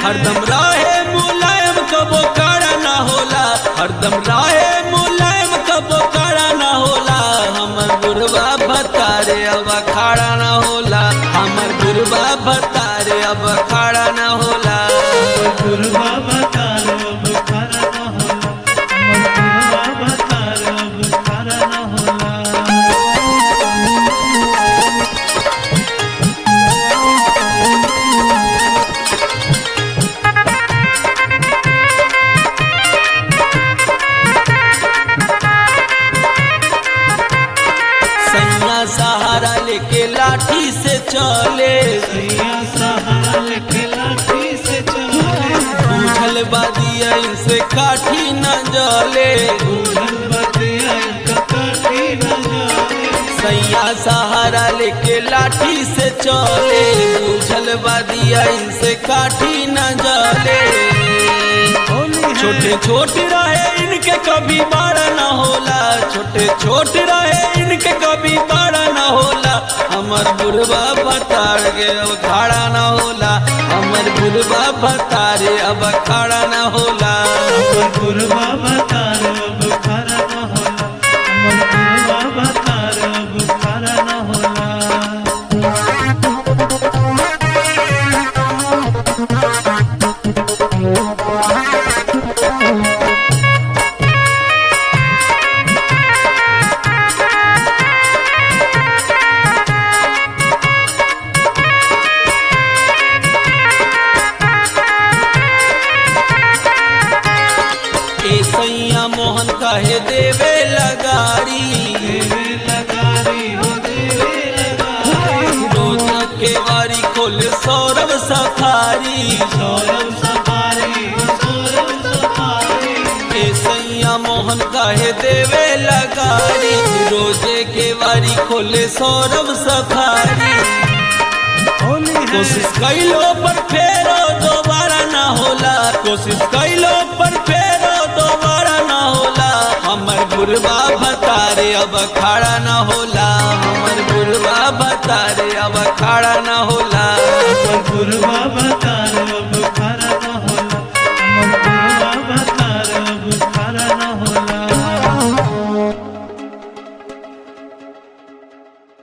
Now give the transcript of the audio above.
हरदम राहे मुलायम कबो काड़ा ना होला हरदम राहे मुलायम कबो काड़ा ना होला हमर बुढ़वा भतारे अब अखाड़ा ना होला हमर बुढ़वा भतारे अब अखाड़ा ना होला गुरुवा बतारो बुखारा न होला गुरुवा बतारो बुखारा न होला सैया सहारा लेके लाठी से चले सैया सहारा लेके लाठी से चले बूझल बादिया इनसे काठी न जले बूढ़ल बतिया इनका काटी न जाए सैया सहारा लेके लाठी से चले बूझल बादिया इनसे काठी न जले होली है छोटे छोटे रहे इनके कभी बड़ा न होला छोटे छोटे रहे इनके कभी बड़ा न होला हमर बुढ़वा भतार के अब खाड़ा न होला हमर बुढ़वा भतारे अब खाड़ा न होला गुरुवा बतारो बुखारा न होला गुरुवा बतारो बुखारा न होला ए सैया मोहन कहे देवे लगारी देवे लगारी हो देवे लगारी रोज के वारी खोल Saurabh safari Saurabh safari Saurabh safari ए सैया मोहन काहे देवे लगारी रोजे के वारी खोले सौरभ सफारी होली है कोशिश कैलो पर फेरो दोबारा ना होला कोशिश कैलो पर फेरो दोबारा ना होला हमर बुढ़वा भतारे अब खाड़ा ना होला हमर बुढ़वा भतारे अब खाड़ा ना होला गुरुवा